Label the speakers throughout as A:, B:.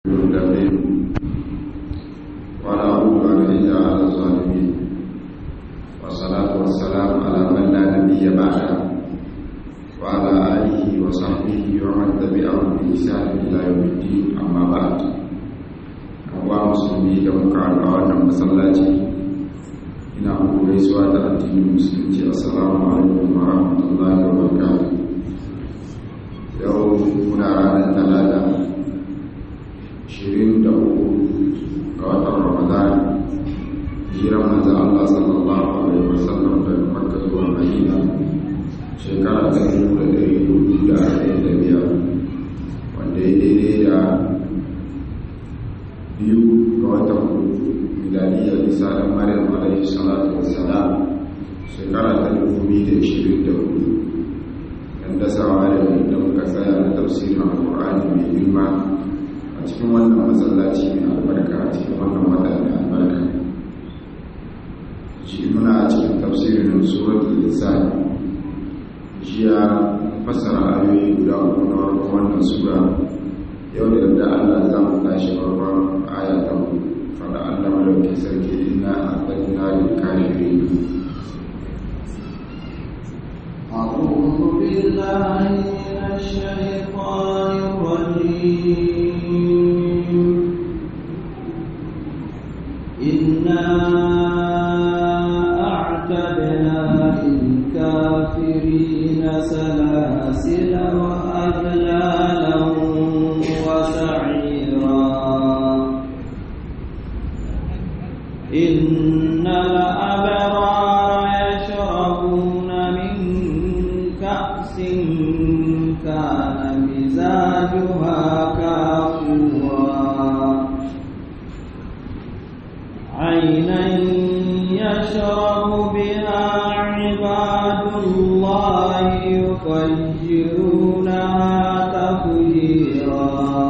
A: المتقين ولا عدوان إلا على الظالمين والصلاة والسلام على من لا نبي بعده وعلى آله وصحبه ومن تبعهم بإحسان إلى يوم الدين أما بعد أنواع مسلمي da muka haɗa wannan masallaci ina muku gaisuwa da addinin musulunci assalamu alaikum wa rahmatullahi wa barakatuh yau muna ranar talata 23 ga watan ramadan hijiran manzo Allah sallallahu alaihi wasallam daga Makka zuwa Madina shekara ta 1445 wanda ya daidai da biyu ga watan miladiyya Isa da Maryam alaihi salatu wassalam shekara ta 2024 dan dasawa da da muka tsaya da tafsirin Al-Qur'ani mai girma a cikin wannan masallaci mai albarka a cikin wannan wata mai albarka shi muna a cikin tafsirin suratul lisan jiya fassara ayoyi guda uku na farkon wannan sura yau da yadda Allah za mu tashi farkon aya ta fada Allah madauki sarki inna a'tadna lil kafirin
B: أعوذ بالله من الشيطان الرجيم إنا أعتدنا للكافرين سلاسل وأغلالا وسعيرا إن الأبرار يشربون من كأس كان مزاجها كافورا عينا يشرب بها عباد الله يفجرونها تفجيرا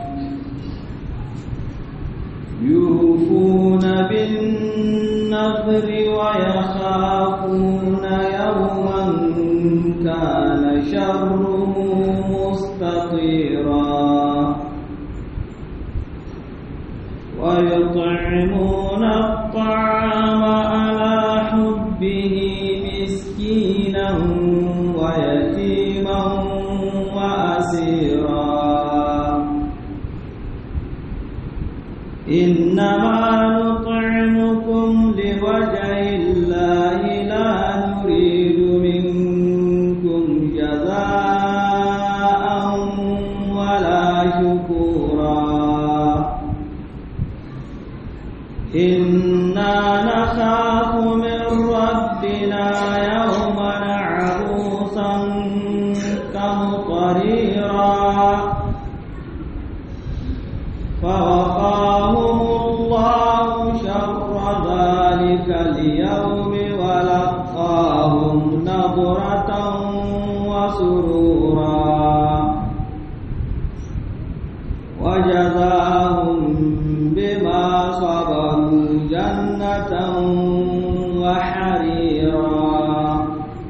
B: يوفون بالنذر ويخافون يوما كان شره مستطيرا ويطعمون الطعام على حبه مسكينا ويتيما وأسيرا إنما نطعمكم لوجه الله لا نريد منكم جزاء ولا شكورا إنا نخاف من ربنا يوما عروسا كمطريرا فوقاهم الله شر ذلك اليوم ولقاهم نظرة وسرورا وجزاهم بما صبروا جنة وحريرا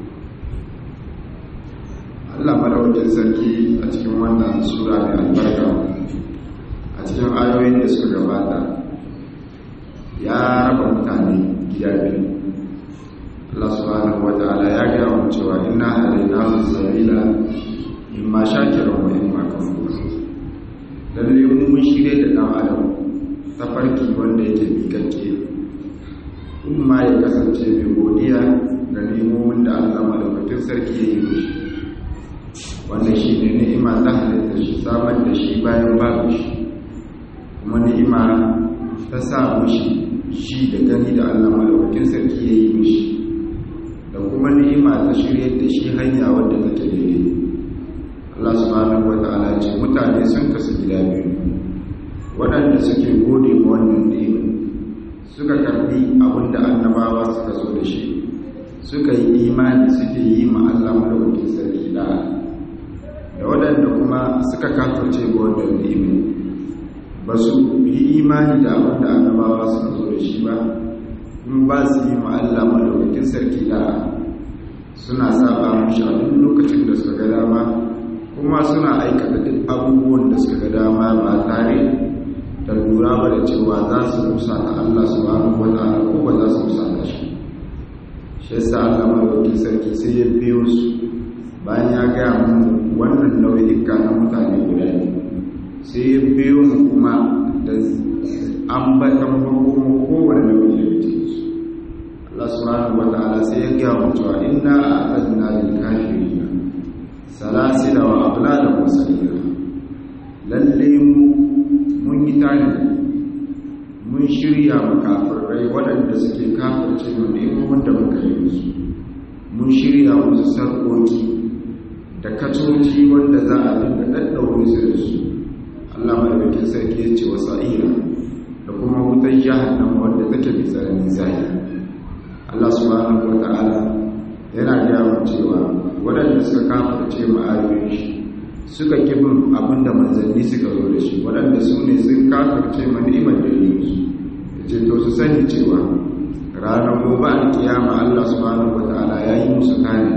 A: Allah madaukakin sarki a cikin wannan sura mai albarka a cikin ayoyin da suka gabata ya raba mutane gida biyu Allah subhanahu wata'ala ya gaya mu cewa inna hadainahu sabila imma shakiran wa imma kafura lalle mu mun shirye da dan adam tafarki wanda yake mikakke in ma ya kasance mai godiya ga nemomin da Allah madaukakin sarki ya yi mishi wanda shi ne ni'ima ta halitta shi samar da shi bayan babu shi kuma ni'ima ta sa mushi shi da gani da Allah malaukakin sarki ya yi mishi da kuma ni'ima ta shirya da shi hanya wadda take daidai Allah subhanahu wa ta'ala ce mutane sun kasu gida biyu waɗanda suke gode ma wannan ni'ima suka karbi abin da annabawa suka zo da shi suka yi imani suke yi ma Allah malaukakin sarki da da waɗanda kuma suka kafirce ga wannan ni'ima ba su yi imani da abin da annabawa suka zo da shi ba in ba su yi ma'alla malaukakin sarki da suna saba mushi a duk lokacin da suka ga dama kuma suna aikata duk abubuwan da suka ga dama ba tare da cewa za su rusa ta Allah subhanahu wata'ala ko ba za su rusa ta shi shi yasa Allah madaukakin sarki sai ya biyo su bayan ya gaya mu wannan nau'ika na mutane guda ne sai ya biyo mu kuma da ambatan hukumu kowane nau'i da cikin su Allah subhanahu wata'ala sai ya gaya mu cewa inna a'tadna lil kafirin salasila wa aghlala wa sa'ira lalle mu mun yi tani mun shirya makafirai waɗanda suke kafirce mu neman da muka yi musu mun shirya musu sarƙoƙi da kacoci wanda za a dinga ɗaɗɗaure su da su Allah madaukakin sarki ya ce wa sa'ira da kuma wutar jahannama wanda take mai tsananin zahiri Allah subhanahu wa ta'ala yana gaya mu cewa waɗanda suka kafirce mu ayoyin shi suka kibin abinda manzanni suka zo da shi waɗanda su ne sun kafirce ma ni'imar da yi musu da ce to su sani cewa ranar gobe a kiyama Allah subhanahu wata'ala ya yi musu kane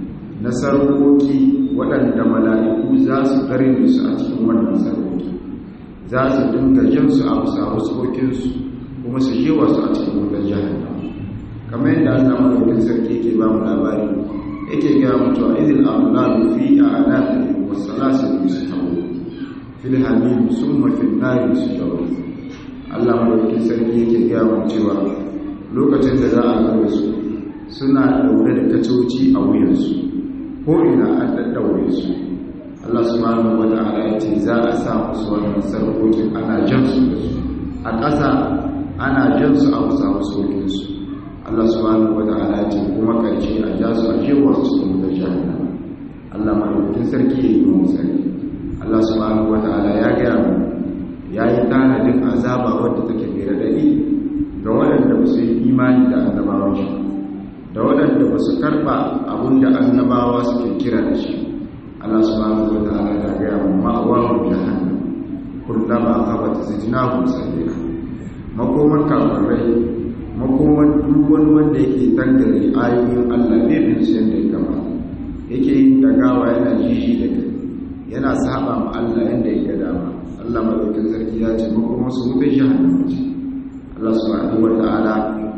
A: na sarkoki waɗanda mala'iku za su karni su a cikin wannan sarkoki za su dinga jin su a bisa wasu kuma su yi wasu a cikin wutar jahannama kamar yadda Allah madaukakin sarki yake ba mu labari yake ga mutuwa idil amlalu fi a'nafi والسلاسل يسحبون في الحميم ثم في النار يسجرون Allah madaukakin sarki yake gaya wa cewa lokacin da za a gaba su suna daure da kacoci a wuyansu ko ina an daddaure su Allah subhanahu wa ta'ala ya ce za a sa musu wannan sarkokin ana jan su da su a ƙasa ana jan su a musa musokin su Allah subhanahu wa ta'ala ya ce kuma karshe a ja su a jewar su da jahannama Allah madaukakin sarki ya yi mu sarki Allah subhanahu wataala ya gaya mu ya yi tanadin azaba wadda take mai radadi ga waɗanda ba su yi imani da annabawan shi da waɗanda ba su karɓa abin da annabawa suke kira da shi Allah subhanahu wataala ya gaya mu ma'awahu jahannam kullama qabat zidnahum sabila makoman kafirai makoman duk wani wanda yake tangare ayoyin Allah ne bin su yadda ya kamata yake yin dagawa yana jishi da kai yana saba ma Allah yadda ya dama Allah madaukakin sarki ya ce mako masu wutar jahannama ce Allah subhanahu wata'ala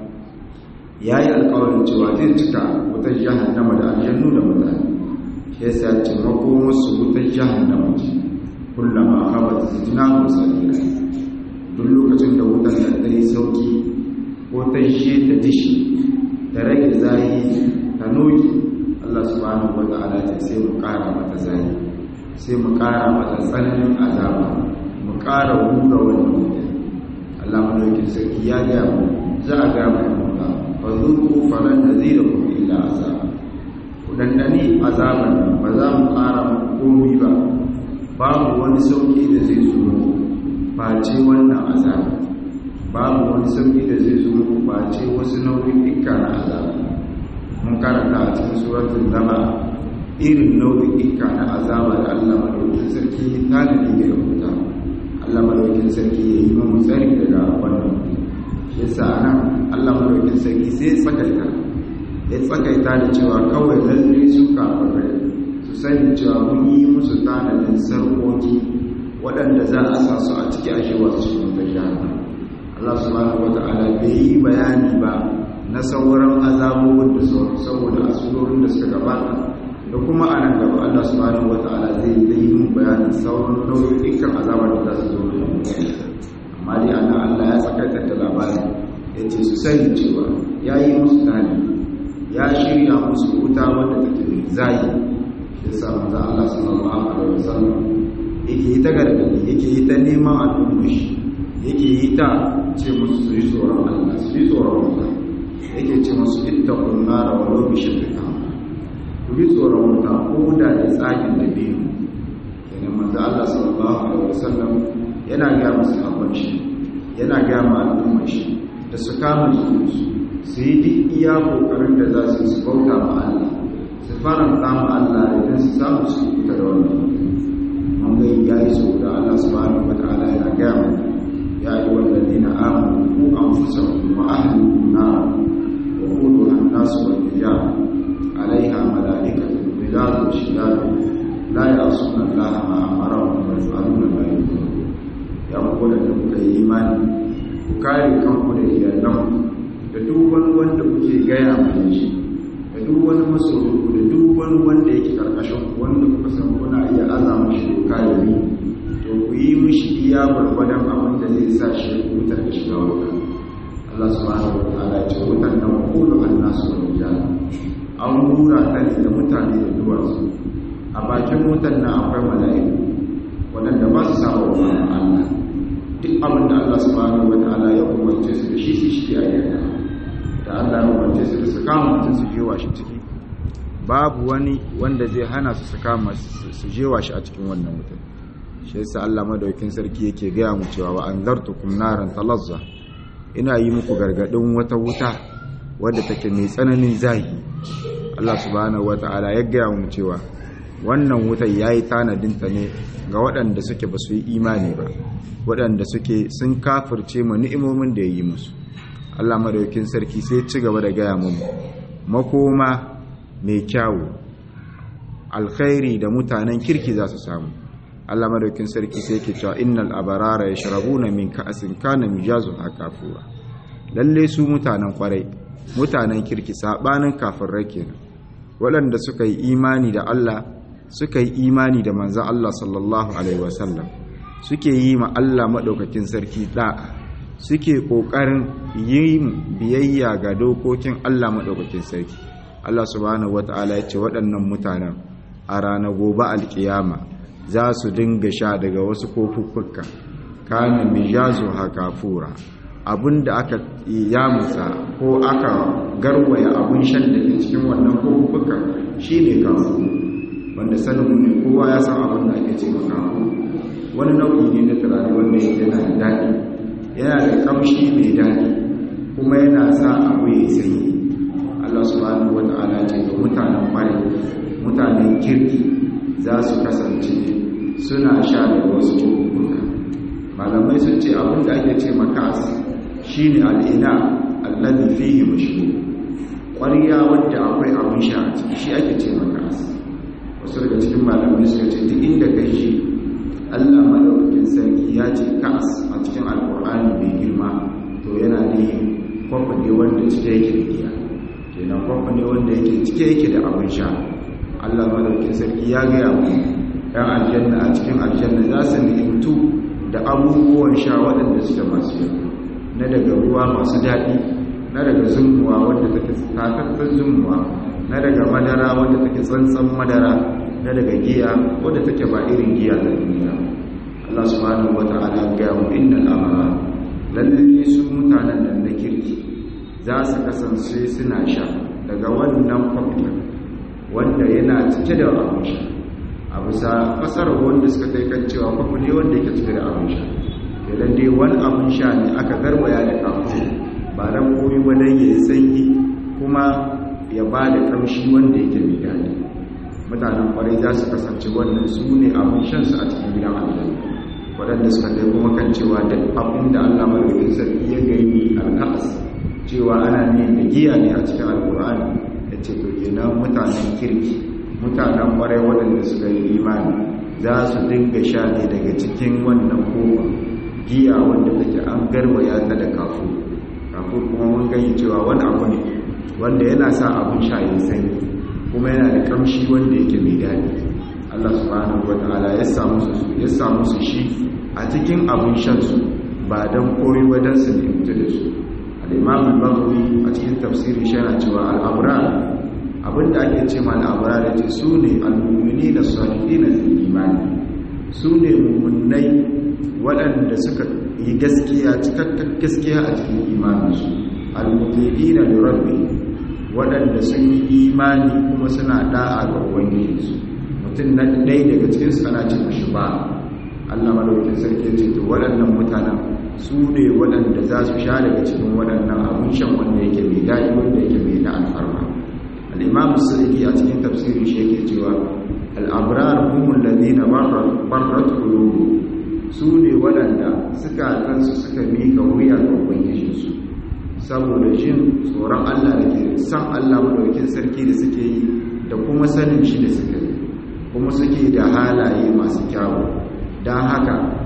A: ya yi alƙawarin cewa zai cika wutar jahannama da aljannu da mutane shi yasa ya ce mako masu wutar jahannama ce kullama haɓa zijina ko sarira duk lokacin da wutar da ta yi sauki ko ta shi ta dishi ta rage zayi ta noki Allah subhanahu wa ta'ala ce sai mu ƙara mata zai sai mu ƙara mata tsananin azaba mu ƙara hura wannan mutum Allah madaukin sarki ya ga mu za a ga mai mutu fa zuku falan nazirukum illa azab ku dandani azaban nan ba za mu ƙara muku komai ba babu wani sauki da zai zo muku face wannan azaba babu wani sauki da zai zo muku face wasu nau'in dukkan na azaba mun karanta a cikin suratul zama irin nau'ika na azaba da Allah madaukakin sarki ta da ne rubuta Allah madaukakin sarki ya yi mu tsari daga wannan shi yasa nan Allah madaukakin sarki sai ya tsakaita ya tsakaita da cewa kawai lalle su kafirai su sani cewa mun yi musu tanadin sarkoki waɗanda za a sa su a ciki a shi wasu cikin gajiyar Allah subhanahu wata'ala bai yi bayani ba na sauran azabobin da saboda asurorin da suka gabata da kuma a nan gaba Allah subhanahu wata'ala zai yi mun bayanin sauran nau'ikan azabar da za su zo da amma dai ana Allah ya tsakaita da labarin ya ce su sani cewa ya yi musu tani ya shirya musu wuta wadda take mai zayi ya sa manzo Allah sallallahu alaihi wasallam yake yi ta gargadi yake yi ta neman al'umma shi yake yi ta ce musu su yi tsoron Allah su yi tsoron wuta yake ce musu ittaqun nara wa law bi shiqqi ku bi tsoron wuta ko da da tsagin da biyu kenan manzo Allah sallallahu alaihi wasallam yana ga musu abin shi yana ga ma al'umma shi da su kama su su yi duk iya kokarin da za su su bauta ma Allah su faranta ma Allah idan su samu su fita da wannan mun ga yayi so da Allah subhanahu wataala yana ga mu ya yi walladina amanu ku anfusakum wa ahlikum nar wa quduha an-nas wal hijab عليها ملائكة غلاظ شداد لا يعصون الله ما أمرهم ويفعلون ما يؤمرون ya ku da kuka yi imani ku kare kanku da iyalanku da duk wani wanda kuke gaya mai shi da duk wani masoyinku da duk wani wanda yake karkashin ku wanda kuka san kuna iya azama shi doka da ni to ku yi mishi iya gwargwadon abin da zai sa shi ku wutar da shiga wuta Allah subhanahu wa ta'ala ya ce wutan nan kullu annasu wal rijal an rura ta ne da mutane da duwatsu a bakin wutan nan akwai mala'iku waɗanda ba su saba wa Allah duk abin da Allah subhanahu wa ta'ala ya umarce su da shi su shi a yadda da Allah ya umarce su da su kama mutum su jewa shi ciki babu wani wanda zai hana su su kama su jewa shi a cikin wannan mutum shi yasa Allah madaukin sarki yake gaya mu cewa wa anzartukum naran talazza ina yi muku gargadin wata wuta wadda take mai tsananin zahi Allah subhanahu wata'ala ya gaya mu cewa wannan wutar yayi tanadin ta ne ga waɗanda suke ba su yi imani ba waɗanda suke sun kafirce mu ni'imomin da ya yi musu Allah madaukin sarki sai ci gaba da gaya mu makoma mai kyawu alkhairi da mutanen kirki za su samu Allah madaukin sarki sai yake cewa innal abarara yashrabuna min ka'sin kana mijazu hakafura lalle su mutanen kwarai mutanen kirki sabanin kafirai kenan waɗanda suka yi imani da Allah suka yi imani da manzon Allah sallallahu alaihi wasallam suke yi ma Allah madaukakin sarki da'a suke kokarin yin biyayya ga dokokin Allah madaukakin sarki Allah subhanahu wataala ya ce waɗannan mutanen a ranar gobe alkiyama za su dinga sha daga wasu kofuffuka kana mijazu hakafura abinda aka yamusa ko aka garwaya abun shan da ke cikin wannan kofuffuka shine kafu wanda sanin ne kowa ya san abin da ake ce kafu wani nau'i ne na turare wanda yake yana da daɗi yana da kamshi mai daɗi kuma yana sa abu ya sanyi Allah subhanahu wata'ala ce ga mutanen ƙwarai mutanen kirki za su kasance suna sha da wasu cututtuka malamai sun ce abin da ake ce makas shi ne al'ina allazi fihi mashru ƙwariya wadda akwai abin sha a ciki shi ake ce makas wasu daga cikin malamai suka ce duk inda kai shi allah madaukakin sarki ya ce kas a cikin alkur'ani mai girma to yana ne kwafa ne wanda cike yake da giya kenan kwafa ne wanda yake cike yake da abin sha allah madaukakin sarki ya gaya mu ‘yan aljanna a cikin aljanna za su ni'imtu da abubuwan sha waɗanda suke masu yau na daga ruwa masu daɗi na daga zumuwa wadda take tatattar zumuwa na daga madara wadda take tsantsan madara na daga giya wadda take ba irin giya ta duniya Allah subhanahu wa ta'ala ga mu innal amara lalle su mutanen nan na kirki za su kasance suna sha daga wannan kwamfuta wanda yana cike da abin sha a bisa fasarar wanda suka kai kan cewa kwafu ne wanda yake cike da abin sha idan dai wani abin sha ne aka garwaya da kafu ba dan koyi wadan ya sanyi kuma ya ba da kamshi wanda yake mai daɗi mutanen kwarai za su kasance wannan su ne abin shan su a cikin gidan aljanna waɗanda suka kai kuma kan cewa duk abin da Allah madaukakin sarki ya gani alkas cewa ana ne da giya ne a cikin alkur'ani ya ce to kenan mutanen kirki mutanen kwarai waɗanda suka yi imani za su dinga sha ne daga cikin wannan kofa giya wanda take an garwaya ta da kafu kafu kuma mun gani cewa wani abu ne wanda yana sa abin sha ya sanyi kuma yana da kamshi wanda yake mai daɗi Allah subhanahu wataala ya samu su ya samu su shi a cikin abin shan su ba dan koyi ba dan su ne da su al-imam al-baghawi a cikin tafsirin shi yana cewa al-abrar abinda ake ce ma al'abara da ce su ne al'ummini da salihi na imani su ne mummunai waɗanda suka yi gaskiya cikakken gaskiya a cikin imaninsu al'ummini da lurabbi waɗanda sun yi imani kuma suna da'a ga ubangijinsu mutum na ɗai daga cikinsu ana ce mashi ba allah madaukin sarki ce to waɗannan mutanen su ne waɗanda za su sha daga cikin waɗannan abin shan wanda yake mai daɗi wanda yake mai da alfarma al'imamu sa'idi a cikin tafsirin shi yake cewa al'abrar humul ladina barrat qulubu su ne waɗanda suka kansu suka mika wuya ga ubangijinsu saboda jin tsoron Allah da ke san Allah madaukin sarki da suke yi da kuma sanin shi da suke yi kuma suke da halaye masu kyawu don haka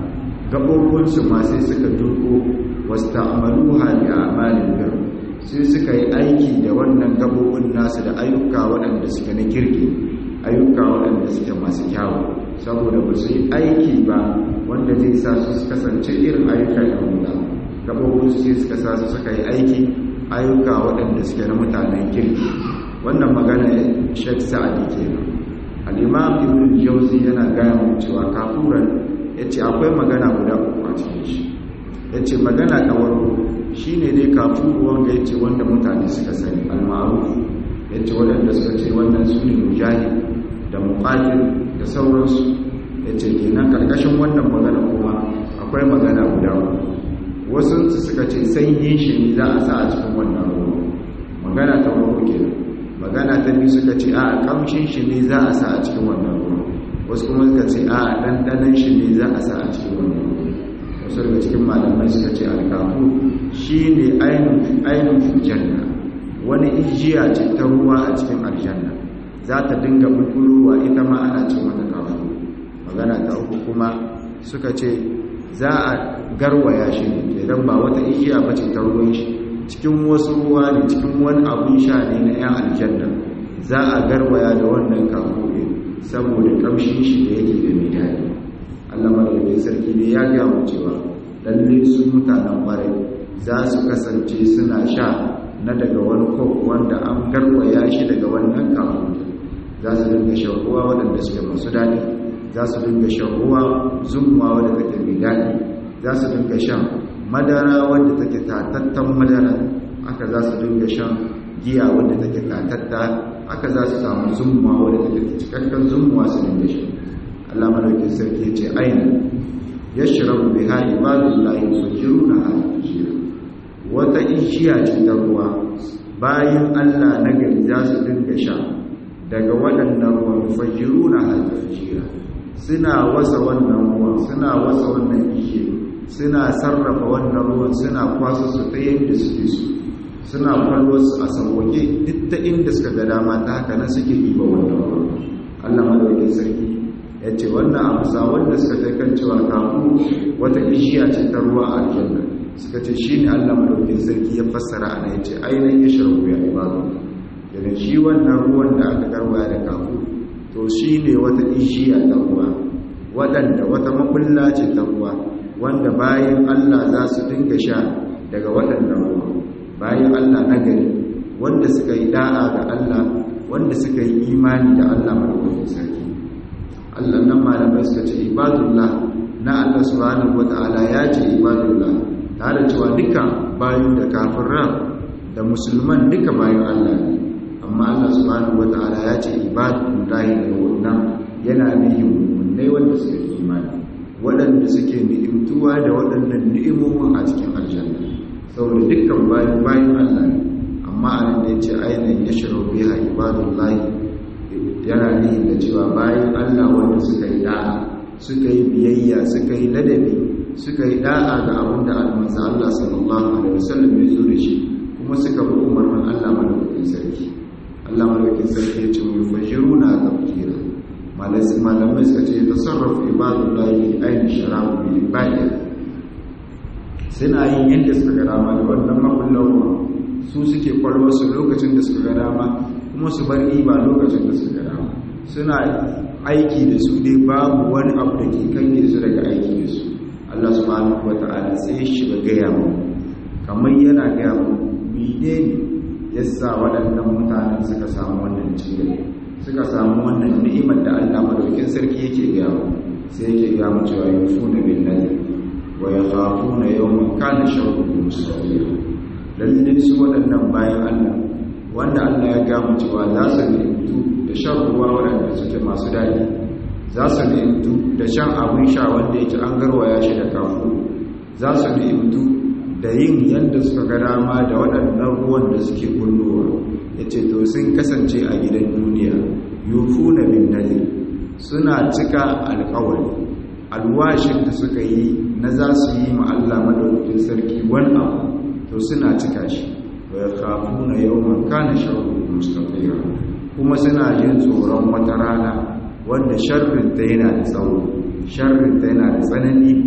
A: gabobinsu ma sai suka duko wasta'maluha bi a'malin bir sai suka yi aiki da wannan gabobin nasu da ayyuka waɗanda suke na kirki ayyuka waɗanda suke masu kyawu saboda ba su yi aiki ba wanda zai sa su kasance irin ayyuka da wuta gabobin su sai suka sa su suka yi aiki ayyuka waɗanda suke na mutanen kirki wannan magana shek sa'adi kenan al-imam ibn jauzi yana gaya mu cewa kafuran yace akwai magana guda uku a cikin shi yace magana ta farko shine dai kafuru wanda yace wanda mutane suka sani al-ma'ruf yace wanda suka ce wannan sune mujahid da muqatil da sauransu yace kenan karkashin wannan magana kuma akwai magana guda uku wasu suka ce sanyin shi ne za a sa a cikin wannan ruwa magana ta farko kenan magana ta biyu suka ce a kamshin shi ne za a sa a cikin wannan ruwa wasu kuma suka ce a ɗanɗanan shi ne za a sa a cikin wannan ruwa wasu daga cikin malamai suka ce alkafu shi ne ainihin janna wani ijiya ce ta ruwa a cikin aljanna za ta dinga bukulowa ita ma ana ce mata kafu magana ta uku kuma suka ce za a garwaya shi ne idan ba wata igiya ba ce ta ruwan shi cikin wasu ruwa ne cikin wani abun sha ne na 'yan aljanna za a garwaya da wannan kafofi saboda kamshin shi da yake da mai daɗi allah madaukakin sarki ne ya gaya mu cewa lalle su mutanen ƙwarai za su kasance suna sha na daga wani kok wanda an garwaya shi daga wannan kafofi za su dinga shan ruwa waɗanda suke masu daɗi za su dinga shan ruwa zumuwa wadda take mai daɗi za su dinga shan madara wadda take tatattan madara aka za su dinga shan giya wadda take tatatta aka za su samu zumuwa wadda take cikakken zumuwa su dinga shan Allah madaukin sarki ya ce aina ya shirabu bi ha ibadullahi fajiruna ha fajira wata ishiya ce ta ruwa bayan Allah na gari za su dinga sha daga waɗannan ruwan fajiruna ha fajira suna wasa wannan ruwan suna wasa wannan ishe suna sarrafa wannan ruwan suna kwasa su ta yadda suke su suna kwallo su a sauwake duk ta inda suka ga dama ta haka nan suke ɗiba wannan ruwan allah madaukin sarki ya ce wannan amsa wanda suka ta kan cewa kafu wata ishiya ce ta ruwa a aljanna suka ce shi ne allah madaukin sarki ya fassara ana ya ce ainihin ya sharbu ya ibadu daga shi wannan ruwan da aka garwaya da kafu to shi ne wata ishiya ta ruwa waɗanda wata makulla ce ta ruwa wanda bayan Allah za su dinga sha daga waɗannan ruwa bayan Allah na gari wanda suka yi da'a ga Allah wanda suka yi imani da Allah madaukakin sarki Allah nan malamai suka ce ibadullah na Allah subhanahu wata'ala ya ce ibadullah tare cewa duka bayan da kafiran da musulman duka bayan Allah ne amma Allah subhanahu wata'ala ya ce ibadullahi da wannan yana nihin mummai wanda suka yi imani waɗanda suke ni'imtuwa da waɗannan ni'imomin a cikin aljanna saboda dukkan bayan bayan Allah ne amma a nan da ya ce ainihin ya shiro biya ibadullahi yana nihin da cewa bayan Allah wanda suka yi da'a suka yi biyayya suka yi ladabi suka yi da'a ga abin da almansa Allah sallallahu alaihi wasallam ya zo da shi kuma suka bi umarnin Allah madaukakin sarki Allah madaukakin sarki ya ce mu fajiruna tafkira malamai suka ce tasarrafu ibadullahi ainihin sharafu bi ibadi suna yin yadda suka ga dama da wannan makullawa su suke kwallo su lokacin da suka ga dama kuma su bar iba lokacin da suka ga dama suna aiki da su dai babu wani abu da ke kange su daga aiki da su Allah subhanahu wata'ala sai shi ba gaya mu kamar yana gaya mu mene ne yasa waɗannan mutanen suka samu wannan cikin suka samu wannan ni'imar da Allah madaukin sarki yake gaya mu sai yake gaya mu cewa yufuna bin nadir wa yakhafuna yawman kana sharruhu mustaqira lalle su waɗannan bayan Allah wanda Allah ya gaya mu cewa za su ni'imtu da shan ruwa waɗanda suke masu daɗi za su ni'imtu da shan abin sha wanda yake an garwaya shi da kafu za su ni'imtu da yin yadda suka ga dama da waɗannan ruwan da suke kullowa ya ce to sun kasance a gidan duniya yufu na bin nadir suna cika alkawari alwashin da suka yi na za su yi ma'alla madaukakin sarki wani abu to suna cika shi wa ya kafu na yawon kana sharu mustafira kuma suna jin tsoron wata rana wanda sharrinta yana da tsawo sharrinta yana da tsanani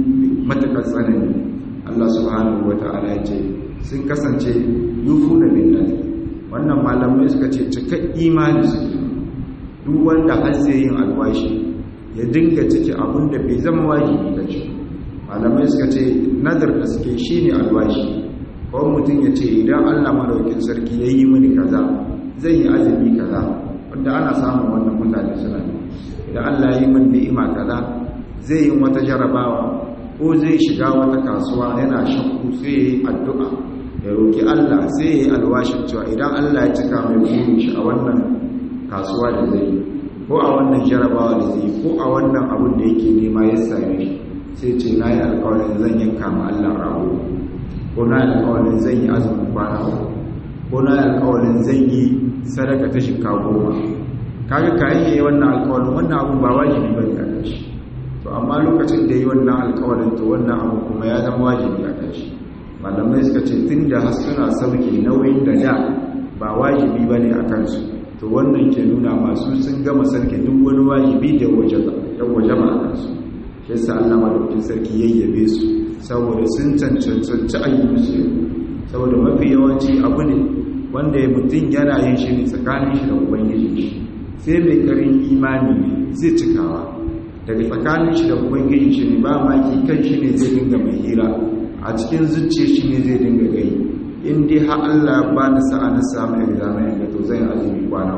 A: matakar tsanani Allah subhanahu wata'ala ya ce sun kasance yufu da billahi wannan malamai suka ce cikak imani suke duk wanda har zai yin alwashi ya dinga ciki abin da bai zama wajibi ga shi malamai suka ce nazar da suke shine alwashi ko mutum ya ce idan Allah madaukin sarki ya yi mini kaza zai yi azumi kaza wanda ana samun wannan mutane suna idan Allah ya yi min ni'ima kaza zai yi wata jarabawa ko zai shiga wata kasuwa yana shakku sai ya yi addu'a ya roki Allah sai ya yi alwashin cewa idan Allah ya cika mai burin shi a wannan kasuwa da zai yi ko a wannan jarabawa da zai yi ko a wannan abin da yake nema ya same shi sai ce na yi alkawarin zan yanka ma Allah rago ko na yi alkawarin zan yi azumin kwana ko na yi alkawarin zan yi sadaka ta shika goma kaga kayan yayi wannan alkawarin wannan abun ba wajibi bane a kan shi to amma lokacin da yi wannan alkawarin to wannan abu kuma ya zama wajibi a kan shi malamai suka ce tun da har suna sauke nauyin da da ba wajibi bane a kansu to wannan ke nuna masu sun gama sarki duk wani wajibi da ya waje ba a kansu shi yasa Allah madaukakin sarki yayyabe su saboda sun cancanci ayyukansu saboda mafi yawanci abu ne wanda mutum yana yin shi ne tsakanin shi da ubangiji shi sai mai karin imani ne zai cikawa daga tsakanin shi da ubangiji shi ne ba maki kan shi ne zai dinga mai hira a cikin zuciya shi ne zai dinga gai in dai har Allah ba da sa'a na samu examen ga to zai azumi kwana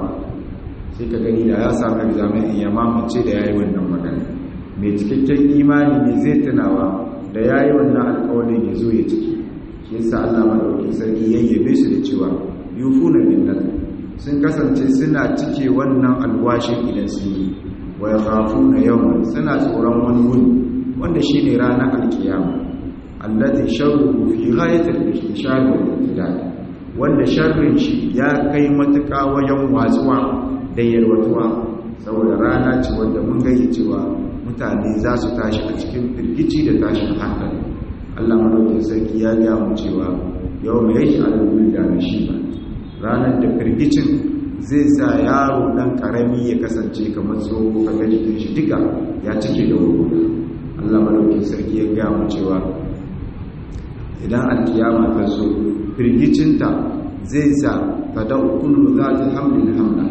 A: sai ka gani da ya samu examen ya mamace da yayi wannan magana mai cikakken imani ne zai tunawa da yayi wannan alƙawarin ya zo ya ciki shi yasa Allah madaukakin sarki yayyabe su da cewa yufuna bin nadr sun kasance suna cike wannan alwashin idan sun yi wa yakhafuna yawman suna tsoron wani wuni wanda shine ranar alkiyama allati sharruhu fi ghayatil istishar wal imtidad wanda sharrin shi ya kai matuƙa wajen watsuwa da yarwatuwa saboda rana ce wanda mun gani cewa mutane za su tashi a cikin firgici da tashin hankali Allah madaukakin sarki ya ga mu cewa yau mai yake alwul da ba. ranar da firgicin zai sa yaro dan karami ya kasance kamar tsoho kaga jikin shi duka ya cike da wurwura Allah madaukakin sarki ya ga mu cewa idan alkiyama ta zo firgicinta zai sa ta da kullu za ta hamlin hamla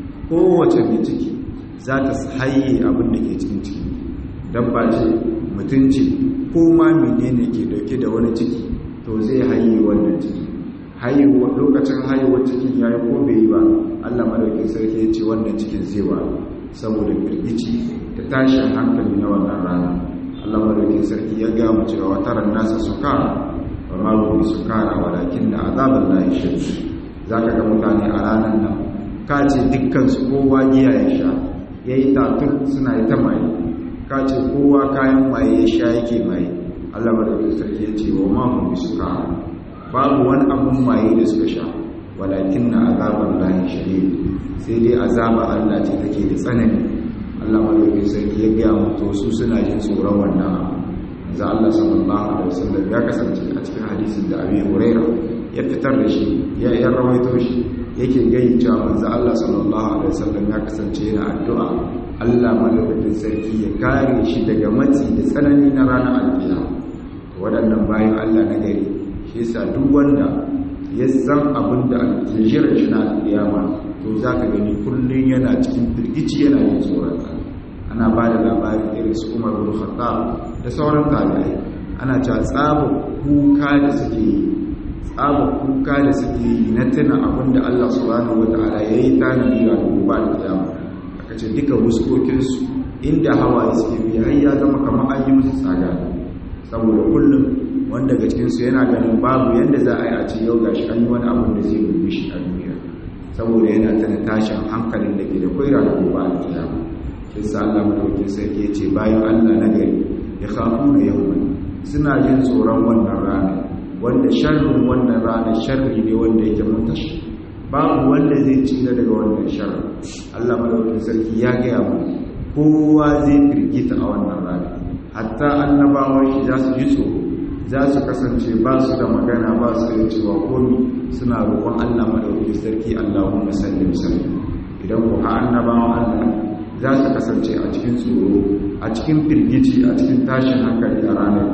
A: kowace mai ciki za ta haye abin da ke cikin ciki dabba ce mutunci ko ma menene ke dauke da wani ciki to zai haye wannan ciki haihuwa lokacin haihuwar cikin ya yi ko bai yi ba allah madaukin sarki ya ce wannan cikin zewa saboda firgici da tashin hankali na wannan rana allah madaukin sarki ya gama cewa wataran nasa suka ba ma rubi sukara walakin da azabar lahi shirki za ka ga mutane a ranar nan ka ce dukkansu kowa giya ya sha ya yi tatun suna yi ta maye ka ce kowa kayan maye ya sha yake maye allah madaukin sarki ya ce wa ma rubi sukara babu wani abun maye da suka sha walakin na azabar lahi shari'a sai dai azaba Allah ce take da tsanani Allah malaukin sarki ya gaya mutu su suna jin tsoron wannan abu za Allah sallallahu alaihi wasallam ya kasance a cikin hadisin da Abi Huraira ya fitar da shi ya ya rawaito shi yake gayi cewa manzo Allah sallallahu alaihi wasallam ya kasance yana addu'a Allah malaukin sarki ya kare shi daga matsi da tsanani na ranar alkiyama waɗannan bayan Allah na gari shi yasa duk wanda ya san abin da aljirar shi na alƙiyama to za ka gani kullum yana cikin firgici yana yin tsoron ana ba da labarin irin su umar bin khattab da sauran tabi'ai ana cewa tsaba kuka da suke yi tsaba kuka da suke yi na tuna abin da Allah subhanahu wata'ala ya yi tanadi ga gobe alƙiyama aka ce duka wuskokinsu inda hawaye suke biya har ya zama kamar an yi musu tsaga saboda kullum wanda daga cikinsu yana ganin babu yadda za a yi a ce yau gashi an yi wani abin da zai rubu shi a duniya saboda yana tana tashin hankalin da ke da kwaira da gobe a kiyama shi sa Allah madaukakin sarki ya ce bayan Allah na gari ya kafu na yau suna jin tsoron wannan rana wanda sharrin wannan rana sharri ne wanda yake mutashi babu wanda zai tsira daga wannan sharri Allah madaukakin sarki ya gaya mu kowa zai firgita a wannan rana hatta annabawan shi za su ji tsoro za su kasance ba su da magana ba su da cewa komi suna roƙon Allah madaukakin sarki Allahumma sallim sallim idan ku ha annabawan Allah za su kasance a cikin tsoro a cikin firgici a cikin tashin hankali a ranar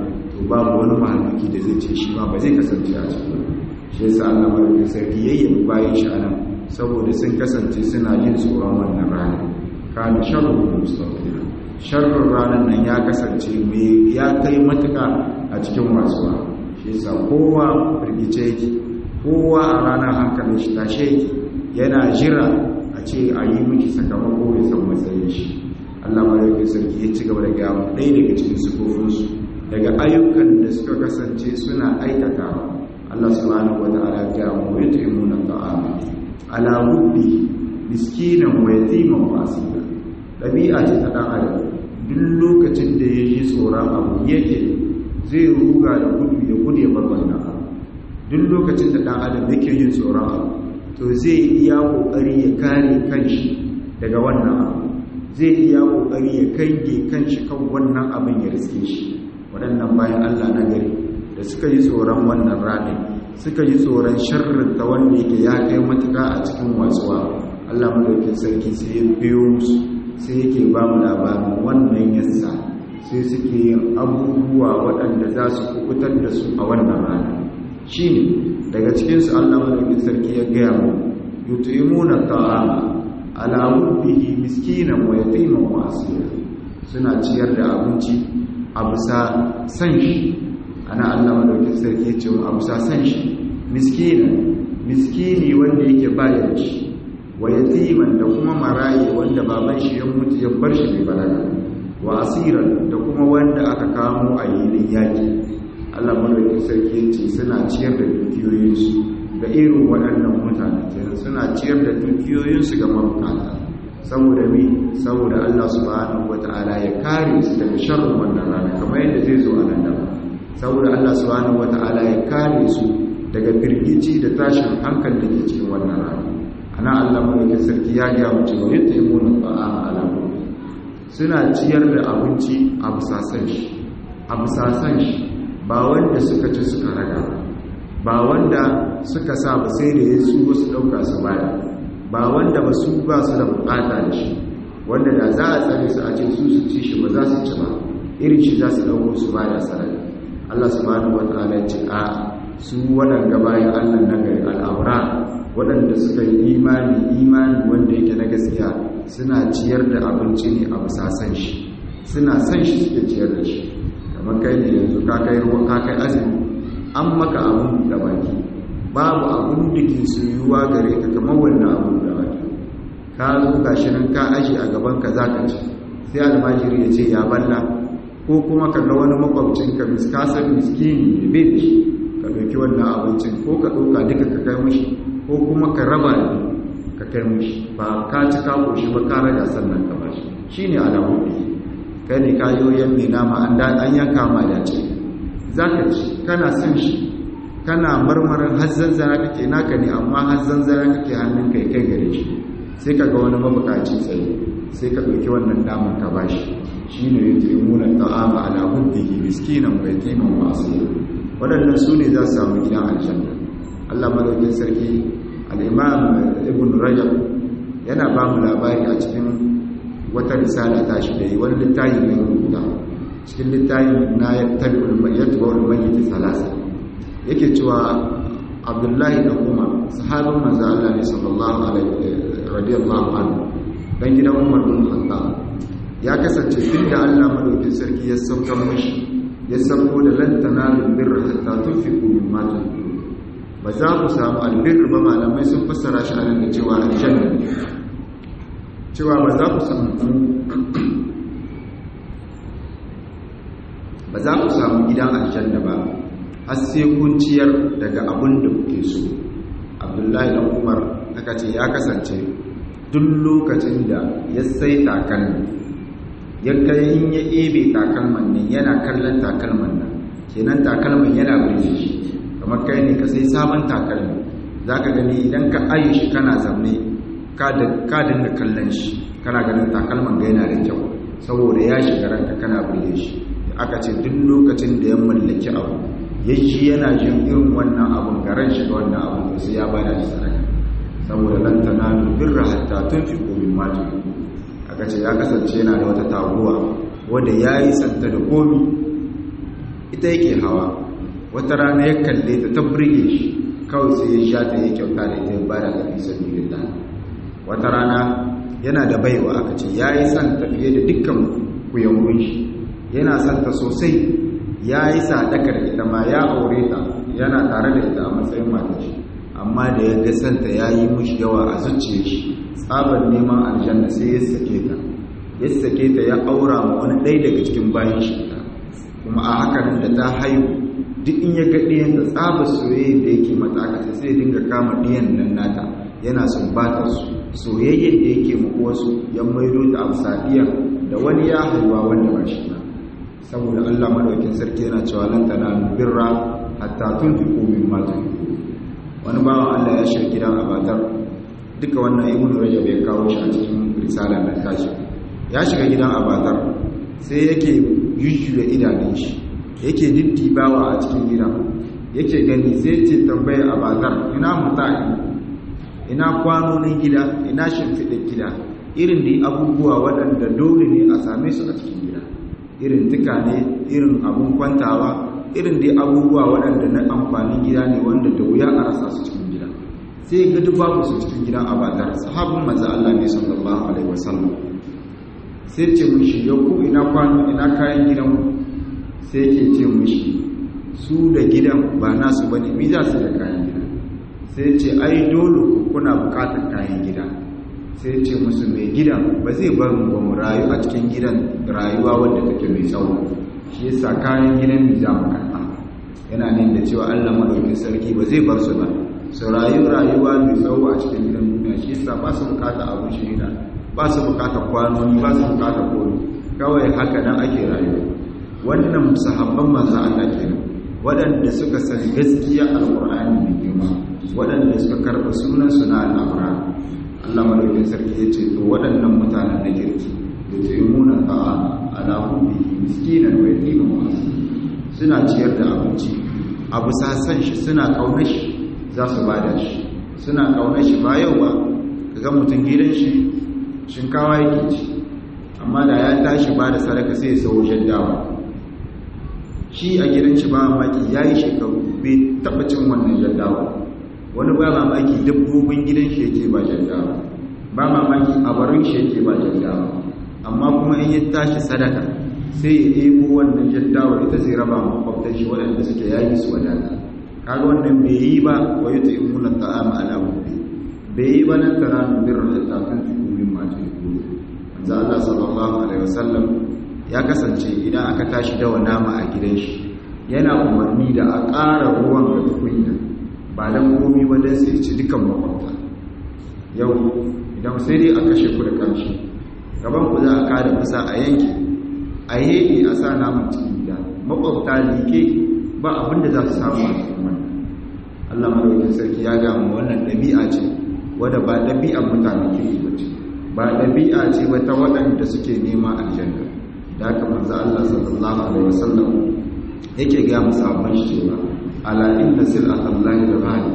A: babu wani mahaluki da zai ce shi ma ba zai kasance a cikin shi yasa Allah madaukakin sarki yayyabi bayan shi anan saboda sun kasance suna yin tsoron wannan rana kana sharru mustaqim sharrun ranar nan ya kasance mai ya kai matuka a cikin wasuwa shi yasa kowa firgice yake kowa a ranar hankalin shi tashe yake yana jira a ce a yi miki sakamako ya san matsayin shi Allah madaukakin sarki ya ci gaba da gaya ɗaya daga cikin sufofinsu daga ayyukan da suka kasance suna aikatawa Allah subhanahu wa ta'ala ya gaya mu yut'imuna ta'ama ala hubbi miskinan wa yatiman wa asira dabi'a ce ta dan adam duk lokacin da ya yi tsoron abu yake zai ruga da gudu ya gudu ya bar wannan abu duk lokacin da dan adam yake yin tsoron abu to zai iya kokari ya kare kanshi daga wannan abu zai iya kokari ya kange kanshi kan wannan abin ya riske shi waɗannan bayan Allah na gari da suka yi tsoron wannan ranar suka yi tsoron sharrin ta wanda yake ya kai matuka a cikin wasuwa Allah madaukakin sarki sai ya biyo musu sai yake ba mu labarin wannan yassa sai suke yin abubuwa waɗanda za su kubutar da su a wannan rana shi ne daga cikinsu Allah madaukakin sarki ya gaya mu yutimuna ta'ama ala hubbihi miskinan wa yatiman wa asira suna ciyar da abinci a bisa san shi ana Allah madaukakin sarki ya ce mu a bisa san shi miskinan miskini wanda yake bayar shi wa yatiman da kuma maraye wanda baban shi ya mutu ya bar shi bai balaga wa asiran da kuma wanda aka kamo a yilin yaki Allah madaukakin sarki ya ce suna ciyar da dukiyoyinsu ga irin waɗannan mutane kenan suna ciyar da dukiyoyinsu ga mabukata saboda me saboda Allah subhanahu wata'ala ya kare su daga sharrin wannan rana kamar yadda zai zo a nan gaba saboda Allah subhanahu wata'ala ya kare su daga firgici da tashin hankali da ke cikin wannan rana ana Allah mulkin sarki ya ga mu cewa yadda ya muna ta'ama ala suna ciyar da abinci a busasan shi a busasan shi ba wanda suka ci suka raga ba wanda suka sa ba sai da ya su wasu ɗauka su baya ba wanda ba su ba su da bukata da shi wanda da za a tsare su a ce su su ci shi ba za su ci ba irin shi za su ɗauko su baya sarari Allah subhanahu wataala ya ce a su waɗanda bayan Allah na gari al'aura waɗanda suka yi imani imani wanda yake na gaskiya suna ciyar da abinci ne a bisa san shi suna san shi suke ciyar da shi kamar kai ne yanzu ka kai ruwa ka kai azumi an maka abun da baki babu abun da ke soyuwa gare ka kamar wannan abun da baki ka zo gashi nan ka aji a gaban ka zaka ci sai almajiri ya ce ya balla ko kuma ka ga wani makwabcin ka miskasar miskini ne bai da shi ka ɗauki wannan abincin ko ka ɗauka duka ka kai mashi ko kuma ka raba da ka kai mashi ba ka ci ka koshi ba ka raga sannan ka ba shi shi ne alamun da kai ne ka yi yan mai nama an yanka ma da ce za ka ci kana son shi kana marmarin hazzan zara kake naka ne amma hazzan zara kake hannun kai kai gare shi sai ka ga wani mabukaci tsaye sai ka ɗauki wannan damar ka ba shi shi ne ya taimuna ta'ama ala hubbihi miskinan wa yatiman wa asira waɗannan su ne za su samu gidan aljanna Allah madaukin sarki al-imam ibn rajab yana ba mu labari a cikin wata risala ta shi da yi wani littafi ne rubuta cikin littafin na yattabi'ul mayyitul mayyit salasa yake cewa abdullahi da umar sahabin manzo Allah ne sallallahu alaihi radiyallahu anhu dan gidan umar bin khattab ya kasance tunda Allah madaukin sarki ya saukar mashi ya sauko da lantana birra hatta tunfiqu mimma tuhibbu ba za ku samu albirr ba malamai sun fassara shi a da cewa aljanna cewa ba za ku samu ba za ku samu gidan aljanna ba har sai kun ciyar daga abin da kuke so abdullahi da umar aka ce ya kasance duk lokacin da ya sai takalmi ya kai in ya ebe takalman nan yana kallon takalman nan kenan takalman yana birge shi kamar kai ne ka sai sabon takalmi za ka gani idan ka ayi shi kana zamne ka dinga kallon shi kana ganin takalman ga yana da kyau saboda ya shiga ranka kana birge shi aka ce duk lokacin da ya mallaki abu ya ji yana jin irin wannan abun garan shi ga wannan abun to sai ya bada shi sadaka saboda lan tanalu birra hatta tunfiqu mimma tuhibbu aka ce ya kasance yana da wata taguwa wadda ya yi santa da komi ita yake hawa wata rana ya kalle ta ta burge shi kawai sai ya sha ta yi kyauta da ita ya bada ga fi sabilillah wata rana yana da baiwa aka ce ya yi son tafiye da dukkan kuyangun shi yana son ta sosai ya yi sadakar ita ma ya aure ta yana tare da ita a matsayin mata shi amma da ya gasanta ya yi mushi yawa a zuciya shi tsabar neman aljanna sai ya sake ta ya sake ta ya aura ma wani ɗaya daga cikin bayan shi ta kuma a hakan da ta haihu duk in ya ga ɗiyan da tsabar soyayya da yake mata aka sai ya dinga kama ɗiyan nan nata yana sumbatar su soyayyar da yake ma wasu ya maido ta a sadiya da wani ya haihuwa wanda ba shi ba saboda Allah madaukin sarki yana cewa lan tanalu birra hatta tunfiqu mimma tuhibbu wani bawan Allah ya shiga gidan abatar duka wannan ibnu rajab ya kawo shi a cikin risalar da tashi ya shiga gidan abatar sai yake yuyuya idanun shi yake diddibawa a cikin gidan yake gani sai ce tambayar abatar ina mutane ina kwanonin gida ina shimfiɗar gida irin da abubuwa waɗanda dole ne a same su a cikin gida irin tuka ne irin abun kwantawa irin dai abubuwa waɗanda na amfanin gida ne wanda da wuya a rasa su cikin gida sai ga duk babu su cikin gidan abadar sahabin manzo Allah ne sallallahu alaihi wasallam sai ce mishi yau ku ina kwano ina kayan gidan ku sai yake ce mishi su da gidan ba nasu bane mi za su da kayan gida sai ce ai dole kuna bukatar kayan gida sai ce musu mai gidan ba zai bar mu ba mu rayu a cikin gidan rayuwa wadda take mai tsawo shi yasa kayan gidan mu za mu karɓa yana nan da cewa Allah madaukakin sarki ba zai bar su ba su rayu rayuwa mai tsawo a cikin gidan duniya shi yasa ba su bukata abun shirina ba su bukata kwanoni ba su bukata kori kawai haka nan ake rayuwa wannan sahabban manzo Allah kenan waɗanda suka san gaskiya alqur'ani mai girma waɗanda suka karɓa sunan suna al'amura Allah madaukin sarki ya ce to waɗannan mutanen na kirki da taimuna ta'a ala hubbi miskinan wa yatiman wa suna ciyar da abinci abu sasan shi suna kaunar shi za su bada shi suna kaunar shi ba yau ba kaga mutum gidan shi shinkawa yake ci amma da ya tashi ba da sadaka sai ya sau jaddawa shi a gidan shi ba maki ya yi shekaru bai taɓa cin wannan jaddawa wani ba mamaki dabbobin gidan shi yake ba jaddawa ba mamaki abarin shi yake ba jaddawa amma kuma in ya tashi sadaka sai ya ɗebo wannan jaddawa ita zai raba makwabtan shi waɗanda suke yayi su wadata kaga wannan bai yi ba wa yi ta imuna ta'ama ala hubbi bai yi ba nan tara min birra da tafin tukumin mata ya kuro manzo Allah sallallahu alaihi wasallam ya kasance idan aka tashi dawa nama a gidan shi yana umarni da a ƙara ruwan ga tukunya ba don komi ba don sai ci dukan makwabta yau idan sai dai a kashe ku da kamshi gaban ku za a kada kusa a yanki a yi a sa namun cikin gida makwabta like ba abinda za su samu a cikin wannan allah maraukin sarki ya gamu wannan ɗabi'a ce wadda ba ɗabi'ar mutane kirki ba ce ba ɗabi'a ce ba ta waɗanda suke nema aljanna da haka manzo allah sallallahu alaihi wasallam yake ga musabban shi cewa ala inda sil'atallahi da ghali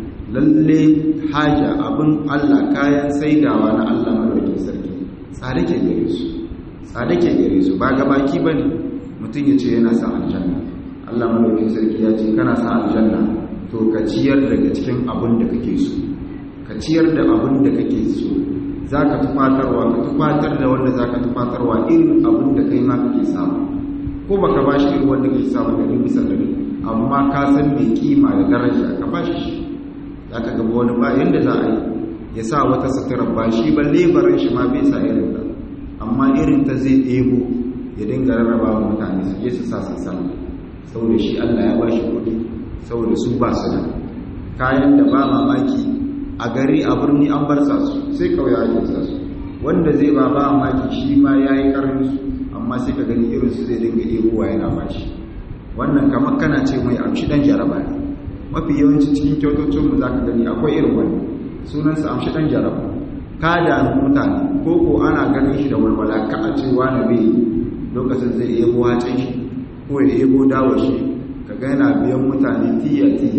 A: lalle haja abin Allah kayan saidawa na Allah madaukakin sarki tsare ke gare su tsare ke gare su ba gabaki bane mutum ya ce yana son aljanna Allah madaukakin sarki ya ce kana son aljanna to ka ciyar daga cikin abin da kake so ka ciyar da abin da kake so zaka tufatarwa ka tufatar da wanda zaka tufatarwa irin abin da kai ma kake samu ko baka bashi irin wanda kake samu da bisa dari amma ka san mai kima da daraja ka ba shi za ka gaba wani ba yadda za a yi ya sa wata suturar ba shi ba lebarin shi ma bai sa irin ta amma irin ta zai ɗebo ya dinga rarraba wa mutane su je su sa su samu saboda shi allah ya ba shi kuɗi saboda su ba su da kayan da ba mamaki a gari a birni an bar sa su sai kauya ake sa su wanda zai ba ba mamaki shi ma ya yi ƙarni su amma sai ka gani irin su zai dinga ɗebowa yana ba shi wannan kamar kana ce mai amshi dan jaraba ne mafi yawanci cikin kyautocinmu za ka gani akwai irin wani sunansa amshi dan jaraba ka da mutane ko ko ana ganin shi da walwala ka a ce wani bai lokacin zai ebo wacin shi ko ya ebo dawo shi ka ga yana biyan mutane tiya tiya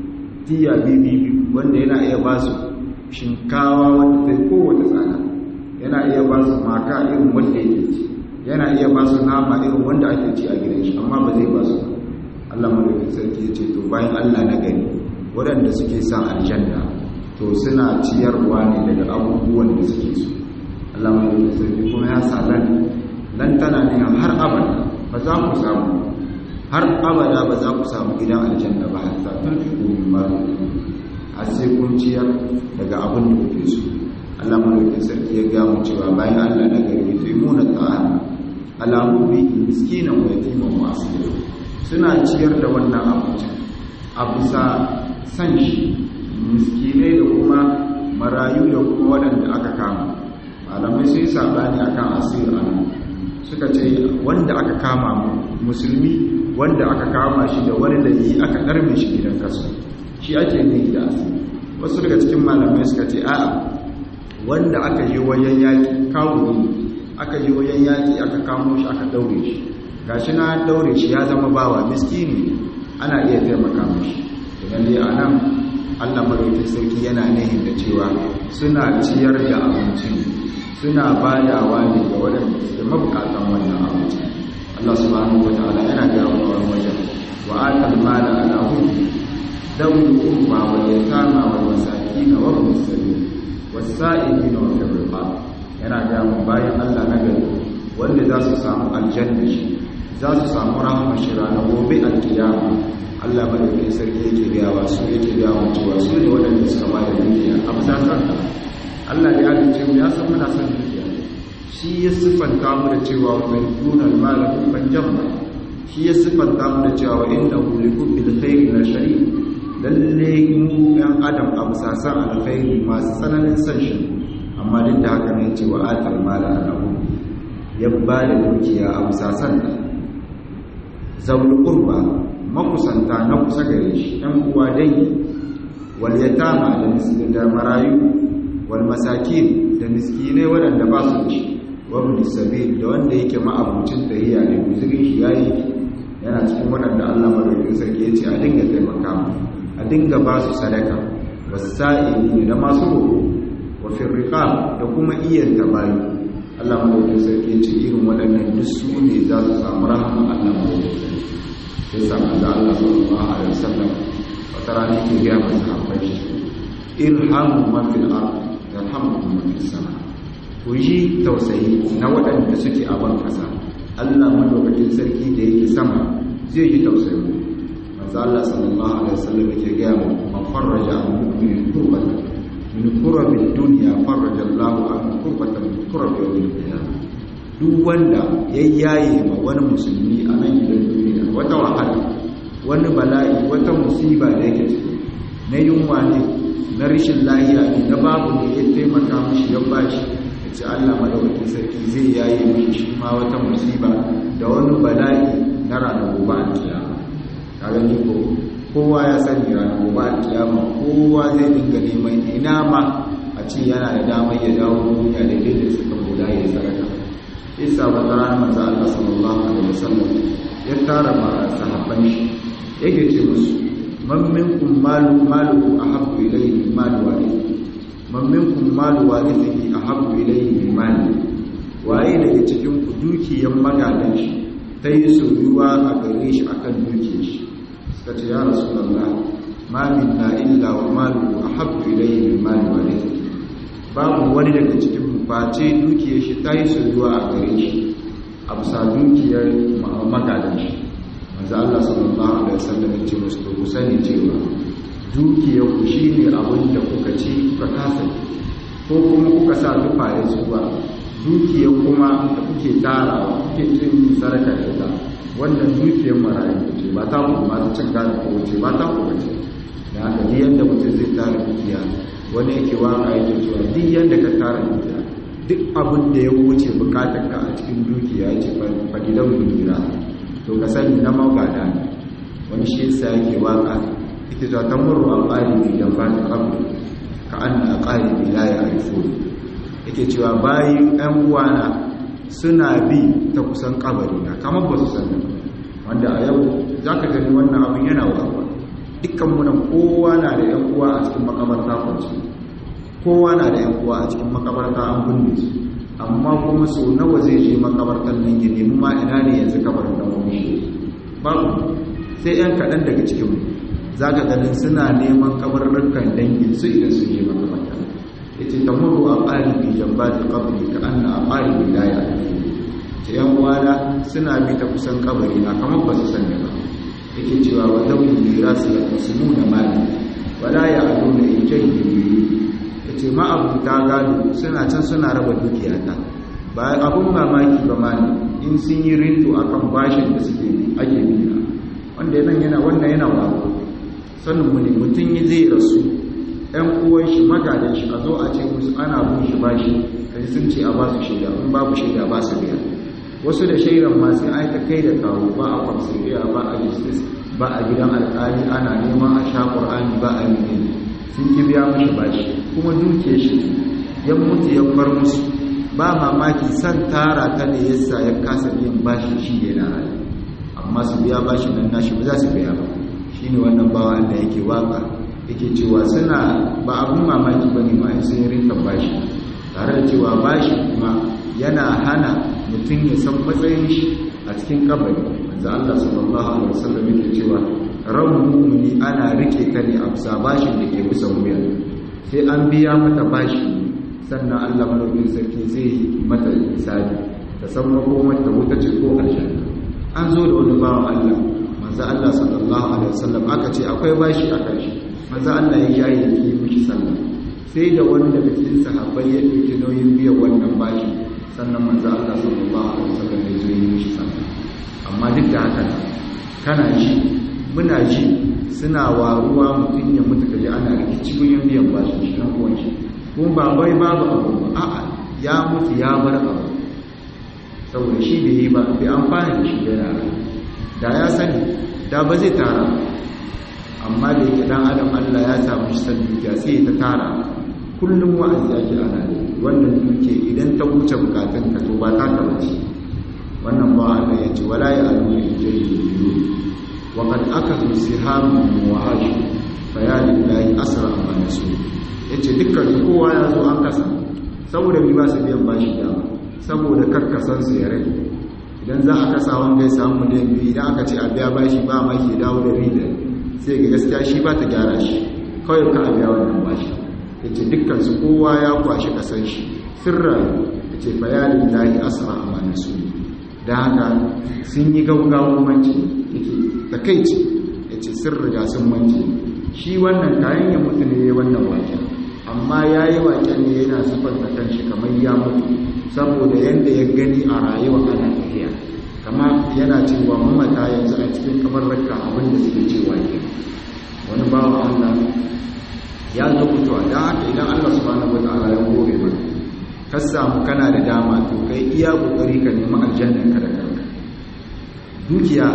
A: tiya bibi wanda yana iya ba su shinkawa wanda ta yi kowace tsada yana iya ba su maka irin wanda yake ci yana iya ba su nama irin wanda ake ci a gidan shi amma ba zai ba su Allah madaukakin sarki ya ce to bayan Allah na gari waɗanda suke son aljanna to suna ciyarwa ne daga abubuwan da suke so Allah madaukakin sarki kuma ya sa lan lan tana ne har abada ba za ku samu har abada ba za ku samu gidan aljanna ba har sa tun fi komi ma har sai kun ciyar daga abin da kuke so Allah madaukakin sarki ya ga mu cewa bayan Allah na gari to imuna ta'ala alamu bi miskinan wa yatiman wa asira suna ciyar da wannan abincin a bisa san shi miskinai da kuma marayu da kuma waɗanda aka kama malamai sai sabani akan asir anan suka ce wanda aka kama musulmi wanda aka kama shi da wani da yi aka ɗarme shi gidan kasu shi ake ne da asiri wasu daga cikin malamai suka ce a'a wanda aka yi wayan yaƙi kawo aka yi wayan yaƙi aka kamo shi aka daure shi gashi na daure shi ya zama bawa miskini ana iya taimaka mashi idan dai a nan allah maraikin sarki yana nihin da cewa suna ciyar da abincin suna badawa ne ga waɗanda suke mabukatan wannan abincin allah subhanahu wa ta'ala yana ga wani wajen wa atal mala ala hukmi dawul qurba wal yatama wal masakin wa ibn sabil was sa'ilin wa fil riqab yana ga mu bayan allah na gari wanda za su samu aljanna shi za su samu rahama shi ranar gobe alkiyama Allah madaukakin sarki yake gawa su yake gawa cewa su ne waɗanda suka ba da dukiya a masasar Allah ya halice mu ya san muna son dukiya shi ya siffanta mu da cewa mai dunar malamin ban jamma shi ya siffanta mu da cewa inna hu li bil khairi la shari lalle mu ɗan adam a masasar alkhairi masu tsananin son shi amma duk da haka ne cewa atal mala alahu ya ba da dukiya a masasar zaul qurba makusanta na kusa gare shi ɗan uwa dangi wal yatama da miskin da marayu wal masakin da miskinai waɗanda ba su da shi wa ibn sabil da wanda yake ma'abucin tahiya ne guzurin shi yayi yana cikin waɗanda Allah madaukakin sarki ya ce a dinga taimaka mu a dinga ba su sadaka wasa'ili da masu roƙo wa fil riqab da kuma iyan tabayi Allah madaukakin sarki ya ce irin waɗannan duk su ne za su samu rahama Allah madaukakin sarki sai sa manzo Allah sallallahu alaihi wasallam wata rana ke ga masa habbai irhamu man fil ard yarhamukum man fis sama ku yi tausayi na waɗanda suke a ban kasa Allah madaukakin sarki da yake sama zai yi tausayi manzo Allah sallallahu alaihi wasallam ke ga mu man farraja mu'minin kurbatan min kurabil dunya farraja Allahu an kurbatan min kurabil qiyamah duk wanda ya yaye ma wani musulmi a nan gidan duniya wata wahala wani bala'i wata musiba da yake ciki na yunwa ne na rashin lahiya ne na babu ne ya taimaka mishi ya bashi ya ce Allah madaukakin sarki zai yaye mishi shi ma wata musiba da wani bala'i na ranar gobe a kiyama kaga ni ko kowa ya sani ranar gobe a kiyama kowa zai dinga neman ina ma a ce yana da damar ya dawo duniya da da suka koda ya saraka isa wata rana manzo Allah sallallahu alaihi wasallam ya tara ma sahabban shi yake ce musu man minkum malu malu ahabbu ilayhi malu warithi man minkum malu warithihi ahabbu ilayhi min mali waye daga cikin ku dukiyan magadan shi ta yi soyuwa a gare shi akan dukiyar shi suka ce ya rasulullah ma minna illa wa malu ahabbu ilayhi min mali warithihi babu wani daga cikin mu face dukiyar shi ta yi soyuwa a gare shi a bisa dukiyar magadan shi manzo Allah sallallahu alaihi wasallam ya ce musu ku sani cewa dukiyar ku shine abin da kuka ci kuka kasa ko kuma kuka sa tufa ya zuwa dukiyar kuma da kuke tara kuke cin saraka da ita wannan dukiyar marayu ce ba ta ku ma ta cin gado ko ce ba ta ku ce da haka ni yanda mutum zai tara dukiya wani yake waka yake cewa duk yanda ka tara dukiya duk abin da ya wuce bukatar ka a cikin dukiya ya ce fadilan duniya to ka sani na magada ne wani shi yasa yake waka ita ta tamurru a ƙalibi da ba ta ƙabu ka an na ƙalibi la ya haifo yake cewa bayan ‘yan uwana suna bi ta kusan ƙabari na kamar ba su sani wanda a yau za ka gani wannan abin yana wawa dukkan muna kowa na da ‘yan uwa a cikin makabarta kwanci kowa na da ‘yan uwa a cikin makabarta an binne su amma kuma so nawa zai je makabartar nan ya nemi ma ina ne yanzu kabarin da wani shi babu sai yan kaɗan daga cikin za ka ganin suna neman kabarurrukan dangin su idan su je makamata ya ce ta muru a ƙari bi jamba da kabari ka an na a ƙari bi laya ce yan uwana suna bi ta kusan kabari na kamar ba su sani ba yake cewa wa zaune mira su ya kusa nuna mali wala ya ado da in jai ya ce ma'abuta gado suna can suna raba dukiyata ba abun mamaki ba ma ne in sun yi rinto akan bashin da suke ake biya wanda yana yana wannan yana waro sanin mu ne mutum yi zai rasu ɗan uwan shi magadan shi a zo a ce musu ana bin shi bashi kai sun ce a ba su shaida in babu shaida ba su biya wasu da shaidan ma sai ai ta kai da kawo ba a kwamsiriya ba a justice ba a gidan alƙali ana neman a sha ƙur'ani ba a yi sun ki biya mashi bashi kuma duke shi ya mutu ya bar musu ba mamaki san tara ta ne yasa ya kasa biyan bashi shi yana rayu amma su biya bashi nan nashi ba za su biya ba shine wannan bawa Allah yake waka yake cewa suna ba abun mamaki bane ma in sun rinka bashi tare da cewa bashi kuma yana hana mutum ya san matsayin shi a cikin kabari manzo Allah sallallahu alaihi wasallam yake cewa ran mu'mini ana rike ta ne a bisa bashin da ke bisa wuya sai an biya mata bashi sannan Allah madaukakin sarki zai mata hisabi ta san makomar ta wuta ce ko aljanna an zo da wani bawan Allah manzo Allah sallallahu alaihi wasallam aka ce akwai bashi a kan shi manzo Allah ya yayi ki mishi sallah sai da wani daga cikin sahabbai ya dauki nauyin biyan wannan bashi sannan manzo Allah sallallahu alaihi wasallam ya zo yi mishi sallah amma duk da haka kana ji muna ji suna waruwa mutum ya mutu kaji ana rikici gurin biyan bashi shi dan uwan shi kuma ba wai babu abu ba a'a ya mutu ya bar abu saboda shi bai yi ba bai amfani da shi da yara da ya sani da ba zai tara amma da yake dan adam Allah ya samu shi san dukiya sai ta tara kullum wa'azi ake ana ne wannan duke idan ta wuce bukatun ka to ba ta ka bace wannan ba Allah ya ce wala ya alu li jayyi wa qad akadu sihamu wa hashu fa ya lillahi asra ma nasu yace dukkan kowa ya zo an kasa saboda bi ba su biyan bashi da saboda karkasan su ya rage idan za a kasa wanda ya samu miliyan biyu idan aka ce a biya bashi ba ma ke dawo da rida sai ga gaskiya shi ba ta gyara shi kawai ka a biya wannan bashi ya ce dukkansu kowa ya kwashi kasan shi sirra ya ce bayanin lahi asra a manasu da haka sun yi gaugawun manci yake takaici ya ce sun riga sun manci shi wannan kayan ya mutu ne wannan waken amma ya yi waken ne yana siffanta kan shi kamar ya mutu saboda yadda ya gani a rayuwa ana tafiya kama yana cewa mamata yanzu a cikin kamar raka abinda suke cewa ke wani bawa Allah ya zo mutuwa don haka idan Allah subhanahu wa ta'ala ya kore ba ka samu kana da dama to kai iya kokari ka nemi aljanna ka da kanka dukiya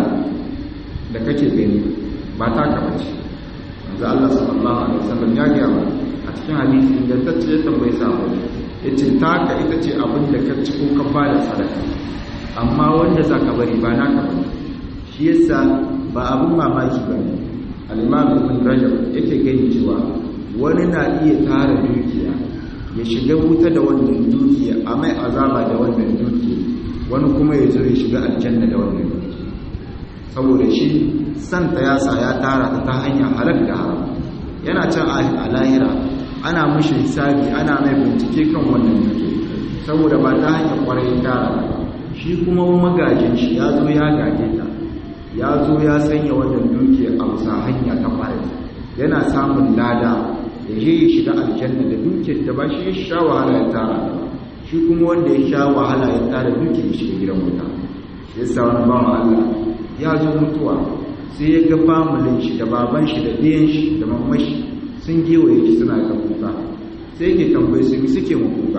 A: da kake gani ba ta ka bace manzo Allah sallallahu alaihi wasallam ya ga a cikin hadisi ingantacce ya tambayi sabo yace taka ita ce abin da ka ci ko ka bada sadaka amma wanda za ka bari ba naka ba shi yasa ba abin mamaki ba ne al-imam ibn rajab yake gani cewa wani na iya tara dukiya ya shiga wuta da wannan dukiya a mai azaba da wannan dukiya wani kuma ya zo ya shiga aljanna da wannan dukiya saboda shi santa ya sa ya tara ta ta hanyar halak da haram yana can a lahira ana mushi hisabi ana mai bincike kan wannan dukiya saboda ba ta hanyar kwarai tara ba shi kuma magajin shi ya zo ya gaje ta ya zo ya sanya wannan dukiya a bisa hanya ta kwarai yana samun lada ya je ya shiga aljanna da dukiyar da ba shi ya sha wahala ya tara shi kuma wanda ya sha wahala ya tara dukiyar ya shiga gidan wuta shi yasa wani bawan Allah ya zo mutuwa sai ya ga familin shi da baban shi da ɗiyan shi da mamman shi sun gewaye shi suna ta kuka sai yake tambaye su suke mu kuka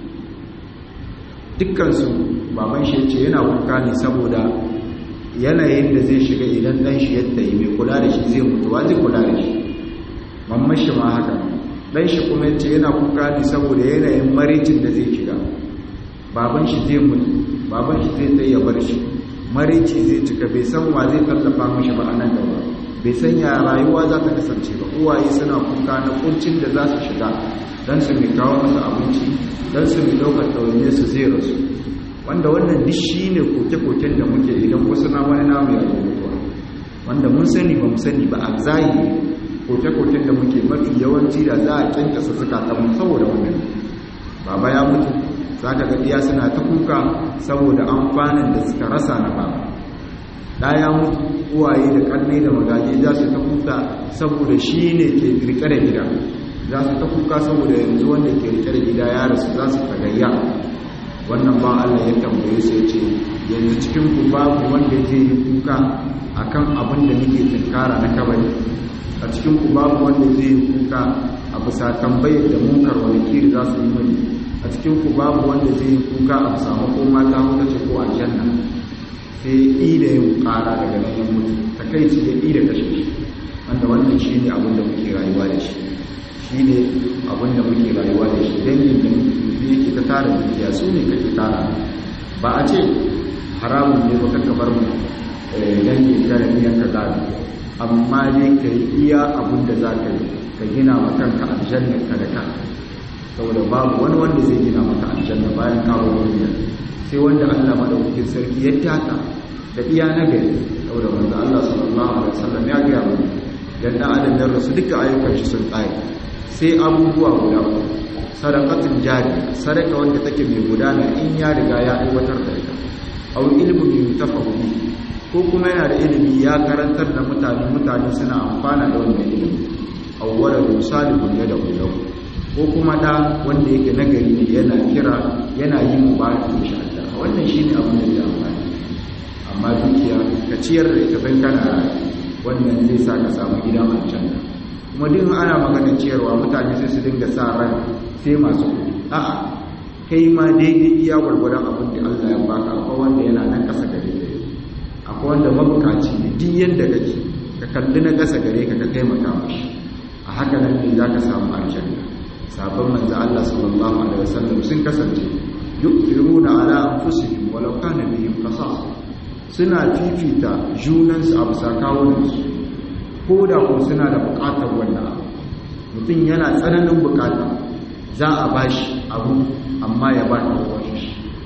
A: dukkansu baban shi ce yana kuka ne saboda yanayin da zai shiga idan ɗan shi yadda yi mai kula da shi zai mutuwa zai kula da shi mamman shi ma haka ɗan shi kuma yace yana kuka ne saboda yanayin maricin da zai shiga baban shi zai mutu baban shi zai tsaye bar shi marici zai cika bai san wa zai tallafa mashi ba a nan gaba bai san ya rayuwa za ta kasance ba uwaye suna kuka na kuncin da za su shiga don su mai kawo masa abinci don su mai ɗaukar ɗaune su zai rasu wanda wannan duk shi ne koke-koken da muke idan wasu na wani namu ya mutuwa wanda mun sani ba mu sani ba a zahiri koke-koken da muke mafi yawanci da za a kyankasa zukatan saboda wannan baba ya mutu za ka gaɗiya suna ta kuka saboda amfanin da suka rasa na baba ɗaya mutu uwaye da ƙarni da magaji za su ta kuka saboda shi ne ke rike da gida za su ta kuka saboda yanzu wanda ke rike da gida ya rasu za su tagayya wannan ba Allah ya tambaye su ya ce yanzu cikin ku babu wanda zai yi kuka akan abin da nake tunkara na kabari a cikin ku babu wanda zai yi kuka a bisa tambayar da munkar wani kiri za su yi mani a cikin ku babu wanda zai yi kuka a bisa makoma ta huta ce ko aljanna sai yi da yin kara daga nan ya mutu ta kai ci da yi da kashe shi wanda wannan shi ne abin da muke rayuwa da shi shi ne abin da muke rayuwa da shi dangin da muke yake ta tara dukiya su ne kake tara ba a ce haramun ne ba ka bar mu dangin da biyan ka gado amma dai ka yi iya abin da za ka yi ka gina wa kanka aljanna ka da kanka saboda babu wani wanda zai gina maka aljanna bayan kawo duniya sai wanda Allah madaukakin sarki ya tata da iya nagari saboda manzo Allah sallallahu alaihi wasallam ya ga mu dan da adam da rasu duka ayyukan shi sun tsaye sai abubuwa guda sadaqatul jari sadaka wanda take mai gudana in ya riga ya aiwatar da ita aw ilmu yutafahu ko kuma yana da ilimi ya karantar da mutane mutane suna amfana da wannan ilimi awwala salihun da lahu ko kuma da wanda yake nagari ne yana kira yana yi mubarak insha Allah wannan shine abin da ya amfani amma dukiya ka ciyar da ita bai kana wannan zai sa ka samu gidan aljanna kuma duk ana magana ciyarwa mutane sai su dinga sa ran sai masu kuɗi a'a kai ma daidai iya gwargwadon abin da Allah ya baka akwai wanda yana nan kasa gare ka akwai wanda mabukaci ne duk yanda kake ka kalli na kasa gare ka ka taimaka mashi a haka nan ne za ka samu aljanna sabon manzo Allah sallallahu alaihi wasallam sun kasance yu'thiruna ala anfusihim walau kana bihim qasas suna fifita junansu a bisa kawunansu ko da ko suna da bukatar wannan abu mutum yana tsananin bukata za a bashi abu amma ya ba ta shi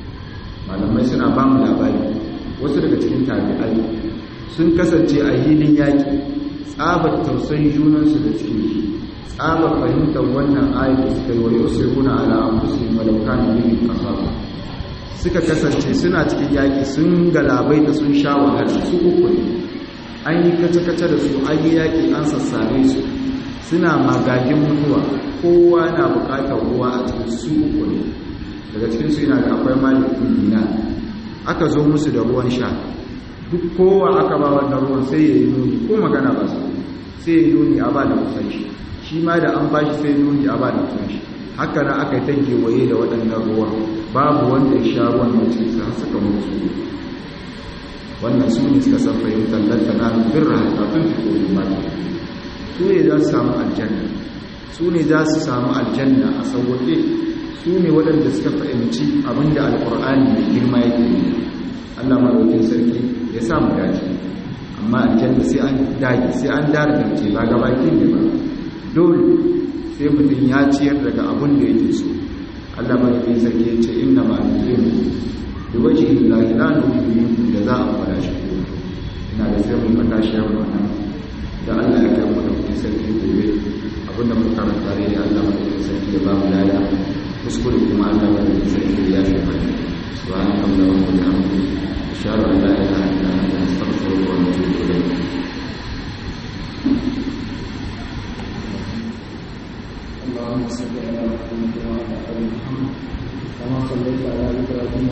A: malamai suna ba mu labari wasu daga cikin tabi'ai sun kasance a hilin yaƙi tsabar tausayin junansu da cikin shi tsabar fahimtar wannan ayat da suka yi wa yusiruna ala anfusihim walau kana bihim qasasa suka kasance suna cikin yaƙi sun galabai da sun sha wahala su uku ne an yi kace-kace da su an yi yaƙi an sassare su suna magagin mutuwa kowa na buƙatar ruwa a cikin su uku ne daga cikin su yana da akwai malikin dina aka zo musu da ruwan sha duk kowa aka ba wannan ruwan sai ya yi nuni ko magana ba su sai ya yi nuni a ba da kusan shi shi ma da an ba shi sai nuni a ba da kusan shi haka na aka yi ta kewaye da waɗannan ruwan babu wanda ya sha ruwan da cikin sa suka mutu wannan su ne suka san fahimtar lantana birra kafin fito mata su ne za su samu aljanna su ne za su samu aljanna a sauwaƙe su ne waɗanda suka fahimci abinda alƙur'ani mai girma yake yi allah maraukin sarki ya samu dace amma aljanna sai an dage sai an dargance ba gabaki ne ba dole sai mutum ya ciyar daga abin da yake so Allah mai bin sarki ya ce inna ma nuzimu da waje lillahi la nuzimu da za a fara shi ko ina da sai mun fata shi wannan da Allah ya kai mu da bin sarki gobe abin da muka karanta ne da Allah mai bin sarki ya ba mu lada kuskure kuma Allah mai bin sarki ya fi mana subhanallahi wa bihamdihi ashhadu an la ilaha illa anta astaghfiruka wa atubu ilayk
B: اللهم صل على محمد وعلى ال محمد كما صليت على ابراهيم